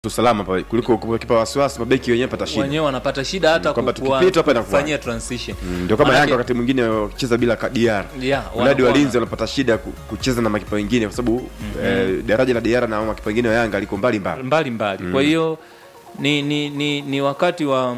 usalama pale kuliko kukipa wasiwasi mabeki wenyewe pata shida wenyewe wanapata shida hata Kwamba kukua- tukipita hapa inakuwa- kufanyia transition Mm, ndio kama Manake- Yanga wakati mwingine wakicheza bila ka- DR Yeah, mradi wanakuwa- walinzi wanapata shida ku- kucheza na makipa wengine kwa sababu eh, daraja la DR na makipa wengine wa Yanga liko mbali mbali. mbali mbali kwa hiyo ni, ni, ni, ni wakati wa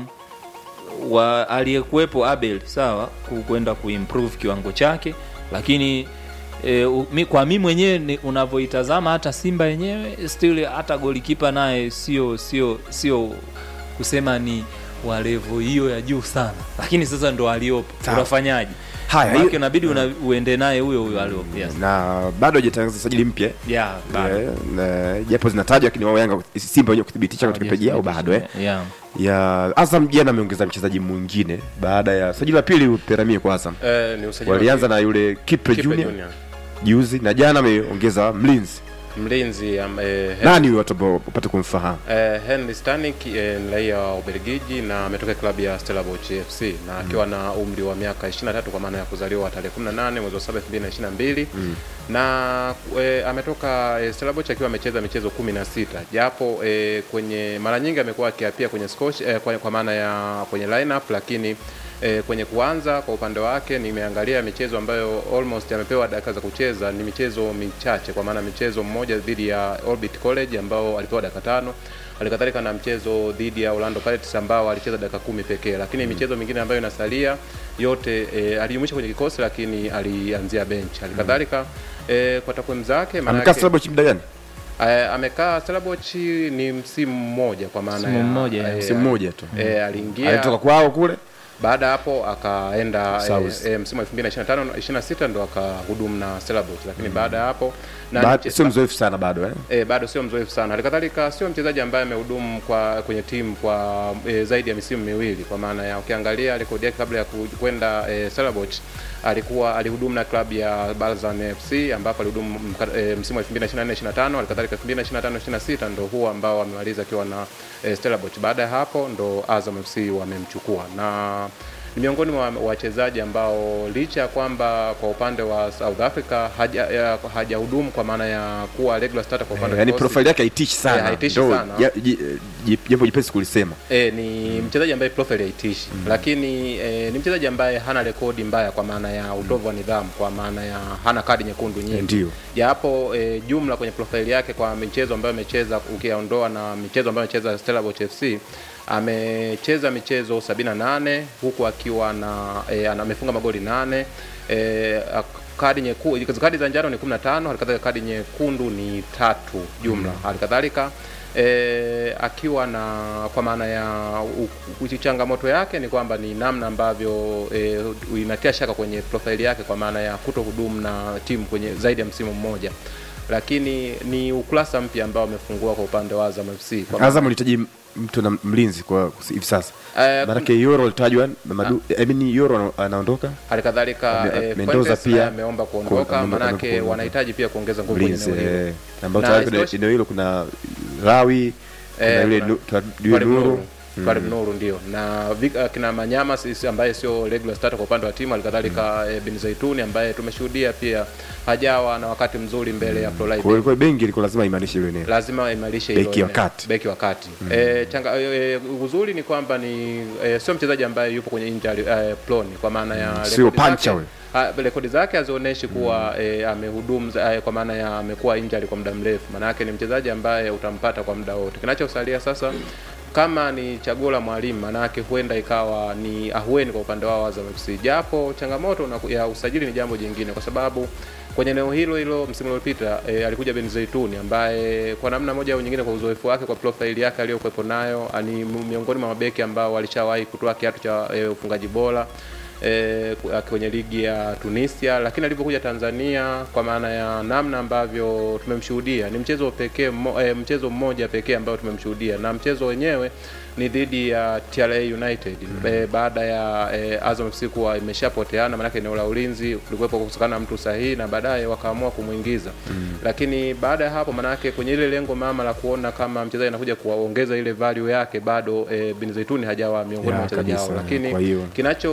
wa aliyekuwepo Abel sawa ku- kwenda kuimprove kiwango chake lakini e, u, mi, kwa mi mwenyewe ni- unavyoitazama hata Simba yenyewe still hata golikipa naye sio sio sio kusema ni wa level hiyo ya juu sana lakini sasa ndo aliopo Sawa. unafanyaje Haya, Maana hiyo- inabidi una, uende naye huyo huyo aliopo yes. na bado hajatangaza sajili mpya yeah, bado. eh, na- japo zinatajwa lakini wao Yanga Simba wenyewe kuthibitisha katika peji yao bado eh. yeah. ya Azam jana ameongeza mchezaji mwingine baada ya sajili la pili Peramio kwa Azam Eh, ni usajili wa walianza na yule Kipre Kipe Junior Junior. juzi na jana ameongeza mlinzi mlinzi am- eh, Hen- nani huyo watu ambao upate kumfahamu eh, Henry Stanik eh, ni raia wa Ubelgiji na ametoka klabu ya Stellenbosch FC na akiwa na umri wa miaka 23 kwa maana ya kuzaliwa tarehe 18 mwezi wa 7 2022 na eh, ametoka eh, Stellenbosch akiwa amecheza michezo 16 japo eh, kwenye mara nyingi amekuwa akiapia kwenye scosh, eh, kwa, kwa maana ya kwenye lineup lakini E, kwenye kuanza kwa upande wake nimeangalia michezo ambayo almost amepewa dakika za kucheza ni michezo michache, kwa maana michezo mmoja dhidi ya Orbit College ambao alipewa dakika tano, halikadhalika na mchezo dhidi ya Orlando Pirates ambao alicheza dakika kumi pekee, lakini michezo mingine ambayo inasalia yote e, alijumuisha kwenye kikosi lakini alianzia bench. Halikadhalika e, kwa takwimu zake amekaa maanake- Stellenbosch muda gani Eh, amekaa Stellenbosch ni msimu mmoja kwa maana Msimu ya- mmoja, eh, msimu mmoja tu eh, aliingia alitoka kwao kule baada ya hapo akaenda South. e, e, msimu wa 2025 26 ndo akahudumu na Stellenbosch, lakini baada ya hapo na Ba- mche- sio mzoefu sana bado eh e, bado sio mzoefu sana. Halikadhalika sio mchezaji ambaye amehudumu kwa kwenye timu kwa e, zaidi ya misimu miwili, kwa maana ya ukiangalia rekodi yake kabla ya ku- kwenda e, Stellenbosch alikuwa alihudumu na klabu ya Balzan FC ambapo alihudumu mka- e, msimu wa 2024 25, halikadhalika 2025 26 ndo huo ambao amemaliza akiwa na e, Stellenbosch. Baada ya hapo ndo Azam FC wamemchukua na ni miongoni mwa wachezaji ambao licha ya kwamba kwa upande wa South Africa haja- ya- hajahudumu kwa maana ya kuwa regular starter kwa upande wa yani kikosi. profile yake haitishi sana Eh, haitishi Ndio, sana. ja- ji- ji- japo jipesi kulisema E, ni mchezaji ambaye profile haitishi lakini e, ni mchezaji ambaye hana rekodi mbaya kwa maana ya utovu wa nidhamu, kwa maana ya hana kadi nyekundu nyingi Ndio. japo e, jumla kwenye profile yake kwa michezo ambayo amecheza ukiondoa na michezo ambayo amecheza Stellenbosch FC amecheza michezo 78 huku akiwa na e, ana- amefunga magoli nane e, kadi nyekundu kadi za njano ni 15 halikadhalika kadi nyekundu ni tatu jumla halikadhalika e, akiwa na kwa maana ya u- u- changamoto yake ni kwamba ni namna ambavyo e, inatia shaka kwenye profile yake kwa maana ya kuto hudumu na timu kwenye zaidi ya msimu mmoja lakini ni ukurasa mpya ambao amefungua kwa upande wa Azam FC kwa Azam ulihitaji mtu na mlinzi kwa hivi sasa Eh, maanake Yoro alitajwa Mamadu I mean Yoro ana- anaondoka halikadhalika Ame- eh, Mendoza Fuentes pia naye ameomba kuondoka, ku- ame- manake kuondoka. wanahitaji pia kuongeza nguvu kwenye mlinzi eneo hilo. eh, ambao Na tayari kwenye isitoshe- eneo hilo kuna Rawi kuna Eh, yule kuna- Nu- Twa- Due Twalib Nuru Nuru. Twalib Nuru ndio na Vic- kina Manyama sisi ambaye sio regular starter kwa upande wa timu, halikadhalika eh, Bin Zaituni ambaye tumeshuhudia pia hajawa na wakati mzuri mbele ya Florida kwa hiyo bengi ilikuwa lazima imanishe ile eneo lazima imarishe Beki hilo wa eneo. kati. beki wa kati eh, changa eh, uzuri ni kwamba ni eh, sio mchezaji ambaye yupo kwenye injury eh, prone kwa maana ya Sio rekodi pancha zake- huyo. Ah, rekodi zake hazionyeshi kuwa eh, amehudumu za- eh, kwa maana ya amekuwa injury kwa muda mrefu. Maana yake ni mchezaji ambaye utampata kwa muda wote. Kinachosalia sasa kama ni chaguo la mwalimu, maana yake huenda ikawa ni ahueni kwa upande wao Azam FC, japo changamoto na, ya usajili ni jambo jingine, kwa sababu kwenye eneo hilo hilo msimu uliopita e, alikuja Ben Zaituni ambaye kwa namna moja au nyingine, kwa uzoefu wake, kwa profile yake aliyokuwepo nayo, ni miongoni mwa mabeki ambao walishawahi kutoa kiatu cha e, ufungaji bora e, kwenye ligi ya Tunisia, lakini alipokuja Tanzania, kwa maana ya namna ambavyo tumemshuhudia, ni mchezo pekee mmo, e, mchezo mmoja pekee ambao tumemshuhudia, na mchezo wenyewe ni dhidi ya TRA United mm. E, baada ya e, Azam FC kuwa imeshapoteana, maanake eneo la ulinzi kulikuwepo kukosekana mtu sahihi, na baadaye wakaamua kumwingiza mm. Lakini baada ya hapo, maanake kwenye ile lengo mama la kuona kama mchezaji anakuja kuongeza ile value yake, bado e, Bin Zaituni hajawa miongoni Ya, mwa wachezaji hao, kabisa. lakini Kwa hiyo- kinachotumaini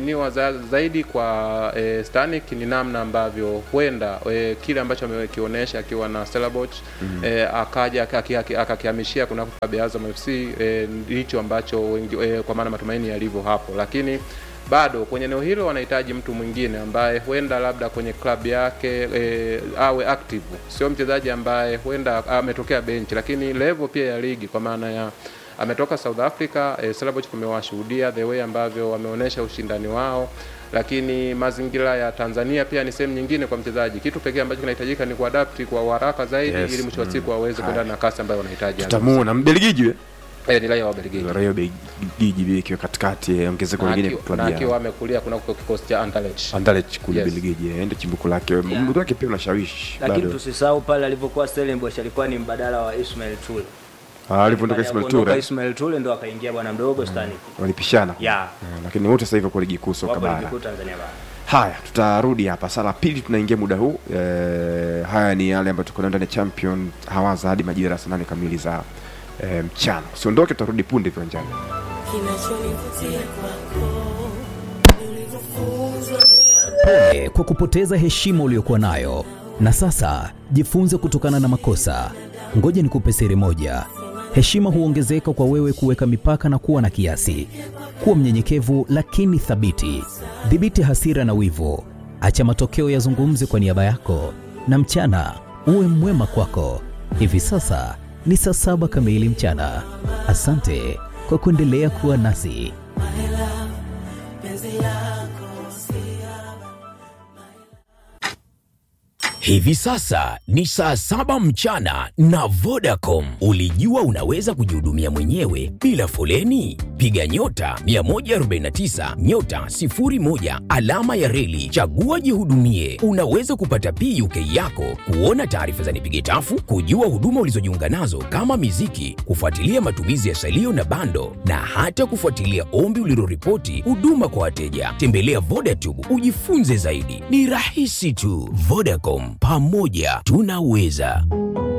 kutumainiwa za, zaidi kwa e, Stanik ni namna ambavyo huenda e, kile ambacho amekionyesha akiwa na Stellenbosch mm-hmm. e, akaja aki- aki- akakihamishia kunako klabu ya Azam FC e, ndicho ambacho wengi, e, kwa maana matumaini yalivyo hapo, lakini bado kwenye eneo hilo wanahitaji mtu mwingine ambaye huenda labda kwenye klabu yake e, awe active, sio mchezaji ambaye huenda ametokea benchi, lakini level pia ya ligi kwa maana ya ametoka South Africa eh, Stellenbosch kumewashuhudia the way ambavyo wameonyesha ushindani wao, lakini mazingira ya Tanzania pia ni sehemu nyingine kwa mchezaji. Kitu pekee ambacho kinahitajika ni kuadapti kwa haraka zaidi Yes. ili mwisho wa siku aweze kuendana na kasi ambayo wanahitaji. tutamuona mbelgiji we Eh, ni raia wa Belgiji raia belgiji ikiwa katikati eh, ongezeko na lingine akiwa- na kutuambia akiwa amekulia kunako kikosi cha Anderlecht. Anderlecht kule Yes. Belgiji eh, ndio chimbuko lake umri wake pia unashawishi lakini bado tusisahau pale alivyokuwa Stellenbosch alikuwa ni mbadala wa Ismail Tule. Ah, alipoondoka Baada ya Ismail kuondoka Ture Ismail Tule ndo akaingia bwana mdogo Stanik. walipishana Ya. Eh, lakini wote sasa hivi kwa ligi kuu soka Wapo ligi bara kuu Tanzania bara. haya tutarudi hapa saa la pili tunaingia muda huu e, haya ni yale ambayo tuko nayo ndani ya champion hawaza hadi majira ya saa nane kamili za e, mchana usiondoke tutarudi punde viwanjani kinachonivutia kwako ni ulivyofunzwa Pole kwa kupoteza heshima uliyokuwa nayo, na sasa jifunze kutokana na makosa. Ngoja nikupe siri moja: heshima huongezeka kwa wewe kuweka mipaka na kuwa na kiasi. Kuwa mnyenyekevu lakini thabiti. Dhibiti hasira na wivu, acha matokeo yazungumze kwa niaba yako, na mchana uwe mwema kwako. Hivi sasa ni saa saba kamili mchana. Asante kwa kuendelea kuwa nasi. penzi lako Hivi sasa ni saa saba mchana na Vodacom. Ulijua unaweza kujihudumia mwenyewe bila foleni? Piga nyota 149 nyota 01 alama ya reli, chagua jihudumie. Unaweza kupata PUK yako, kuona taarifa za nipige tafu, kujua huduma ulizojiunga nazo kama miziki, kufuatilia matumizi ya salio na bando, na hata kufuatilia ombi uliloripoti huduma kwa wateja. Tembelea Vodacom ujifunze zaidi, ni rahisi tu. Vodacom, pamoja tunaweza.